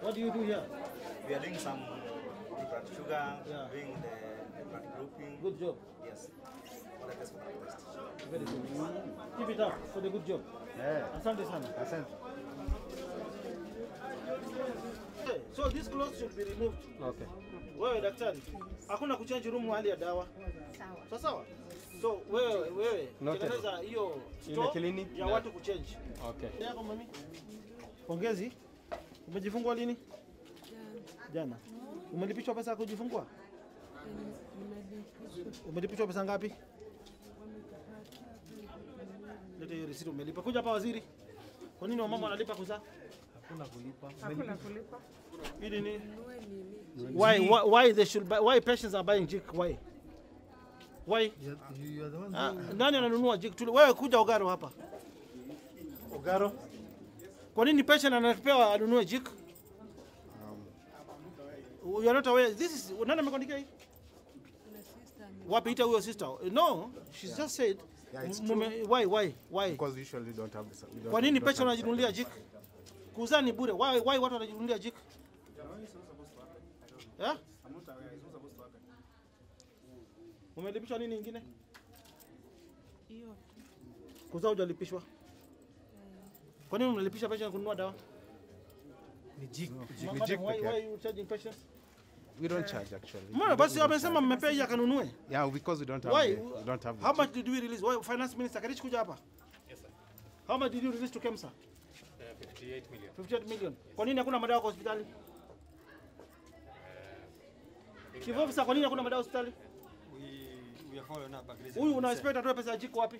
What do you do here? We are doing some blood sugar, Yeah. doing the blood grouping. Good job. Yes. For the test for the test. Very good. Keep it up for the good job. Eh, Asante sana. asante. Okay, So these clothes should be removed. Okay. Wewe daktari, hakuna kuchange room hali ya dawa. Sawa. Sawa sawa? So wewe wewe Noted. tengeneza hiyo Ile store clinic? ya watu kuchange. Okay. Yako mami. Pongezi. Umejifungua lini? Jana. Umelipishwa pesa ya kujifungua? Umelipishwa pesa ngapi? Leta hiyo risiti umelipa. Kuja hapa waziri. Kwa nini wamama wanalipa kuzaa? Hakuna kulipa. Hakuna kulipa. Ili ni why, why why they should buy, why patients are buying jik why? Why? You are the one Ah, nani ananunua jik? Tuli- Wewe kuja Ogaro hapa. Ogaro. Kwa nini patient anapewa anunue jik? You are not aware. This is nani amekuandikia hii? Wapi ita huyo sister? No, she just said Yeah, it's mume, why why why? Because we usually don't have this. we don't- Kwa nini we don't patient have wanajinunulia jik? Kuzaa ni bure. Why why watu wanajinunulia jik? Eh? Umelipishwa nini ingine? Hiyo Kuzaa hujalipishwa. Kwa nini unalipisha patient kununua dawa? Ni jik. Ni Madam, jik why, peke why yake. you charging patients? We don't charge actually. Mbona basi wamesema mmepea hii akanunue. Yeah, because we don't have. Why? The, we don't have. the How jik. much did we release? Why finance minister Karich kuja hapa? Yes sir. How much did you release to KEMSA? 58 million. 58 million. Kwa nini hakuna madawa kwa hospitali? Chief officer, kwa nini hakuna madawa hospitali? We, we are following up agreement. Huyu una expect atoe pesa ya jiko wapi?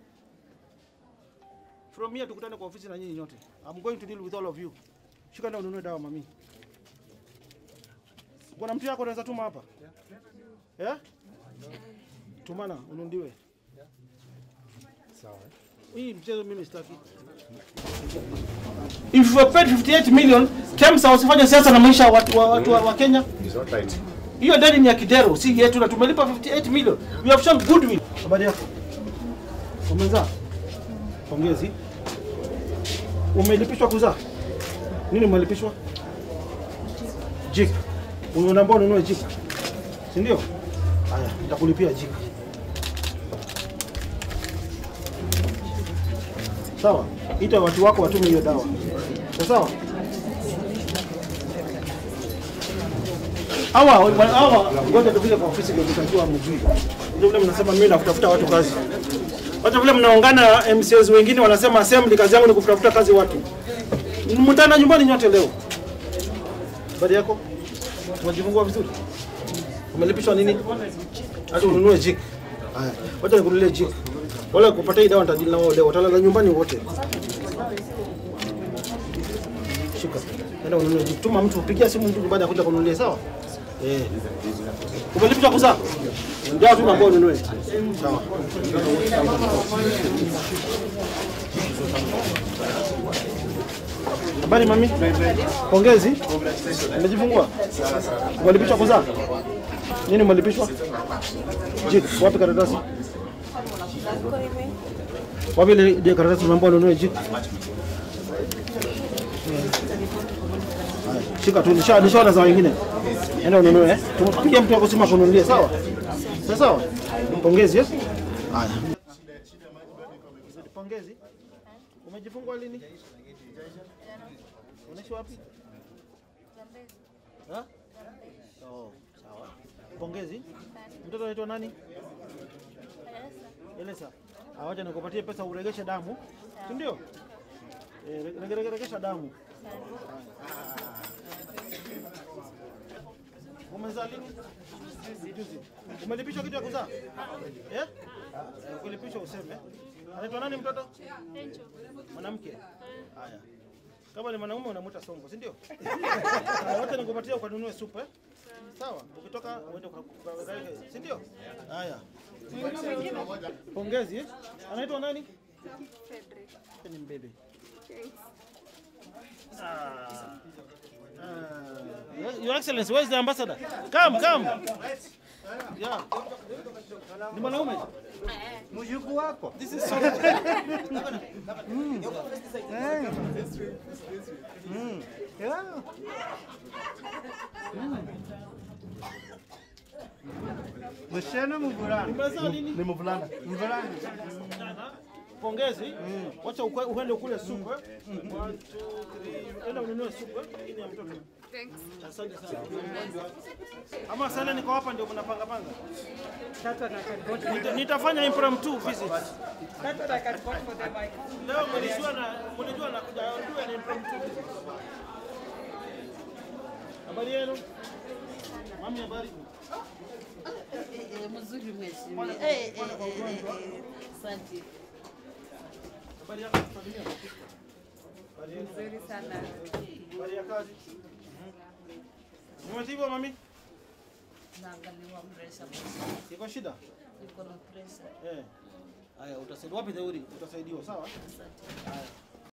From here tukutane kwa ofisi na nyinyi nyote. I'm going to deal with all of you. Shika ndio ununue dawa mami. Kuna mtu yako anaweza tuma hapa? Eh? Tumana ununuliwe. Sawa. Hii mchezo mimi sitaki. If you paid 58 million, KEMSA usifanye siasa na maisha ya watu wa, watu wa, wa Kenya. It's not right. Hiyo deni ni ya Kidero, si yetu na tumelipa 58 million. We have shown goodwill. Habari yako? Umezaa? Pongezi. Umelipishwa kuzaa? Nini umelipishwa? Jik. Unaomba ununue jik. Si ndio? Haya, nitakulipia jik. Sawa? Ita watu wako watume hiyo dawa. Sawa? hawa hawa ngoja tufike kwa ofisi ndio tutajua mjui. Ndio vile mnasema mimi nakutafuta watu kazi. Hata vile mnaungana MCAs wengine wanasema assembly kazi yangu ni kutafuta kazi watu. Mtaenda nyumbani nyote leo. Habari yako? Tumejifungua vizuri. Umelipishwa nini? Hata ununue jik. Haya, wacha nikununulie jik. Wala kupata hii dawa nitajili na wao leo. Watalala nyumbani wote. Shika. Nenda ununue jik. Tuma mtu pigia simu mtu baada ya kuja kununulia sawa? Eh. Umelipishwa kuzaa? Ndio tu ambao ununue. Sawa. Habari mami? Pongezi. Umejifungua? Umelipishwa kuzaa? Nini umelipishwa? Jik, wapi karatasi? Wapi ile ile karatasi umeambiwa ununue jik? Shika tu nisha nishaona za wengine. Enda ununue eh. Tumpige mtu akusema kununulia sawa? Sawa sawa. Pongezi eh. Haya. Pongezi. Umejifungua lini? Unaishi wapi? Ha? Oh, sawa. Pongezi. Mtoto anaitwa nani? Elesa. Awacha nikupatie pesa uregeshe damu. Si ndio? Eh, rege- rege- regesha damu. Umezaa lini? Juzi. Umelipishwa kitu ya kuzaa? Eh? Ukilipishwa useme. Anaitwa nani mtoto? Mwanamke. Haya. Kama ni mwanaume unamuita Songo, si ndio? Haya, Wote nikupatia ukanunue supu eh? Sawa. Ukitoka uende kwa kwa- si ndio? Haya. Pongezi eh? Anaitwa nani? Ni mbebe. Ah. Ah. Your Excellency, where is the ambassador? Come, come. Yeah. Ni mwanaume? Mjukuu wako. This is so Yeah. Msichana mvulana. Umezaa nini? Ni mvulana. Mvulana. Pongezi. Wacha ukwe- uende kule supu. eh. One, two, three. Enda ununue supu. eh. Hii ni ya mtoto. Asante sana. Ama sana niko hapa ndio mnapanga panga. Nita- Nitafanya impromptu visit. Leo mlijua na mlijua na kuja ndio ni impromptu visit. Habari yenu? Mami habari? mzuri mheshimiwa. Eh, eh, eh, eh, eh. Asante. Habari yako familia? Habari yenu? Nzuri sana. Habari ya kazi? Umetibiwa mami? Naangaliwa presha, Iko shida? niko na presha. Eh. Haya utasaidiwa wapi Theuri? Utasaidiwa sawa? Asante. Haya.